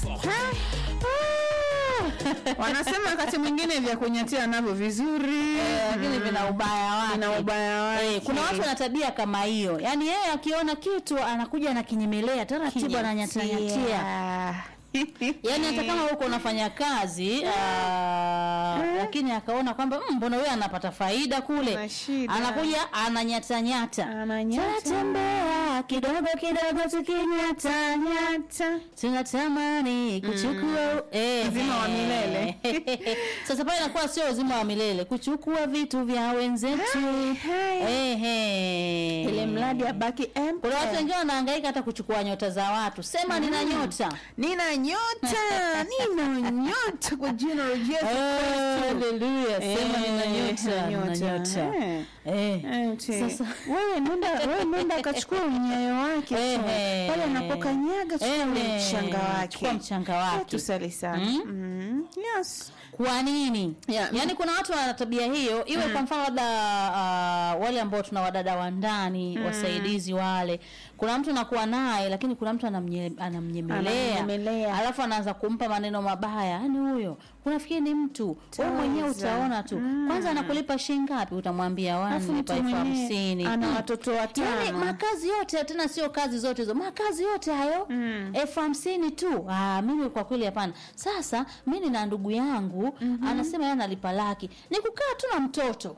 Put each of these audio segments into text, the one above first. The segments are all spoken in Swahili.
wanasema wakati mwingine vya kunyatia navyo vizuri lakini vina ubaya wake. vina ubaya wake. Eh, kuna watu wana tabia kama hiyo, yaani yeye akiona kitu anakuja anakinyemelea taratibu, ananyatanyatia yaani hata kama huko unafanya kazi aa, lakini akaona kwamba "Mm, mbona wewe anapata faida kule, Kuna shida. anakuja ananyatanyata, Ananyata. tatembea kidogo kidogo tukinyatanyata tunatamani kuchukua eh, Uzima wa milele. Sasa pale inakuwa sio uzima wa milele, kuchukua vitu vya wenzetu eh, eh. ile mradi abaki empty. Kuna watu wengine wanahangaika hata kuchukua nyota za watu, sema nina nyota nina nyota nina nyota kwa jina la Yesu Kristo. Haleluya, sema Eh, nina nyota, nina nyota. Eh. Eh. Eh, ti. Sasa- wewe nenda wewe nenda akachukua unyayo wake tu. Ehe. pale anapokanyaga chukua ule Ehe. mchanga wake Chukua mchanga wake. Eh, tusali sana Mm. Mm. yes Kwa nini? Yeah. Yaani kuna watu wana tabia hiyo, iwe kwa mfano labda uh, wale ambao tuna wadada wa ndani wasaidizi wale, kuna mtu anakuwa naye, lakini kuna mtu anamnye, anamnyemelea Anamnyemelea. alafu anaanza kumpa maneno mabaya, yaani huyo unafikiri ni mtu wewe mwenyewe Taza. utaona tu. Kwanza anakulipa shilingi ngapi? Utamwambia Alafu wani mtu pa elfu mwenyewe hamsini ana Mm. watoto watano. Yaani makazi yote tena sio kazi zote hizo, makazi yote hayo elfu hamsini tu. Ah, mimi kwa kweli hapana. Sasa mi nina ndugu yangu anasema yeye analipa laki, ni kukaa tu na mtoto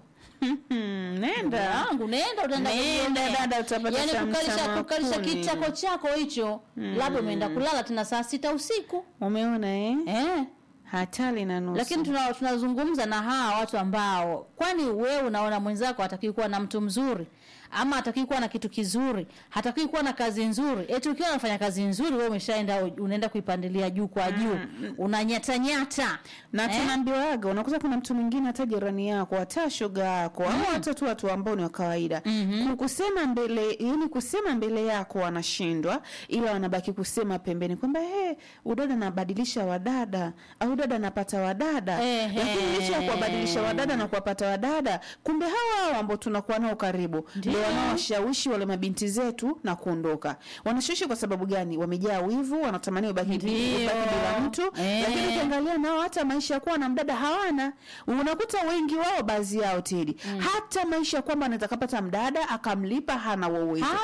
Mm, nenda yangu nenda utaenda Nenda, kujionea. dada, utapata Yaani cha kukalisha mtama kukalisha kuni. kitako chako hicho labda umeenda kulala tena saa sita usiku umeona eh eh. hatari na nusu Lakini tuna- tunazungumza na hawa watu ambao, kwani wewe unaona mwenzako hatakiwi kuwa na mtu mzuri ama hatakiwi kuwa na kitu kizuri, hatakiwi kuwa na kazi nzuri. Eti ukiwa unafanya kazi nzuri, wewe umeshaenda unaenda kuipandilia juu kwa juu, unanyatanyata na Eh? tunaambiwaga unakuta kuna mtu mwingine hata jirani yako hata shoga yako ama hata tu watu ambao ni wa kawaida Ku- kusema mbele yani kusema mbele yako wanashindwa ila wanabaki kusema pembeni kwamba he udada anabadilisha wadada au dada anapata wadada Ehe. lakini licha ya kuwabadilisha wadada na kuwapata wadada kumbe hawa hawa ambao tunakuwa nao karibu ndio wanaowashawishi wale mabinti zetu na kuondoka wanashawishi kwa sababu gani wamejaa wivu wanatamani ubaki Ndio. ubaki bila mtu Eh. lakini ukiangalia nao hata maisha ya kuwa na mdada hawana unakuta wengi wao baadhi yao tili hata maisha ya kwamba anaweza kapata mdada akamlipa hana uwezo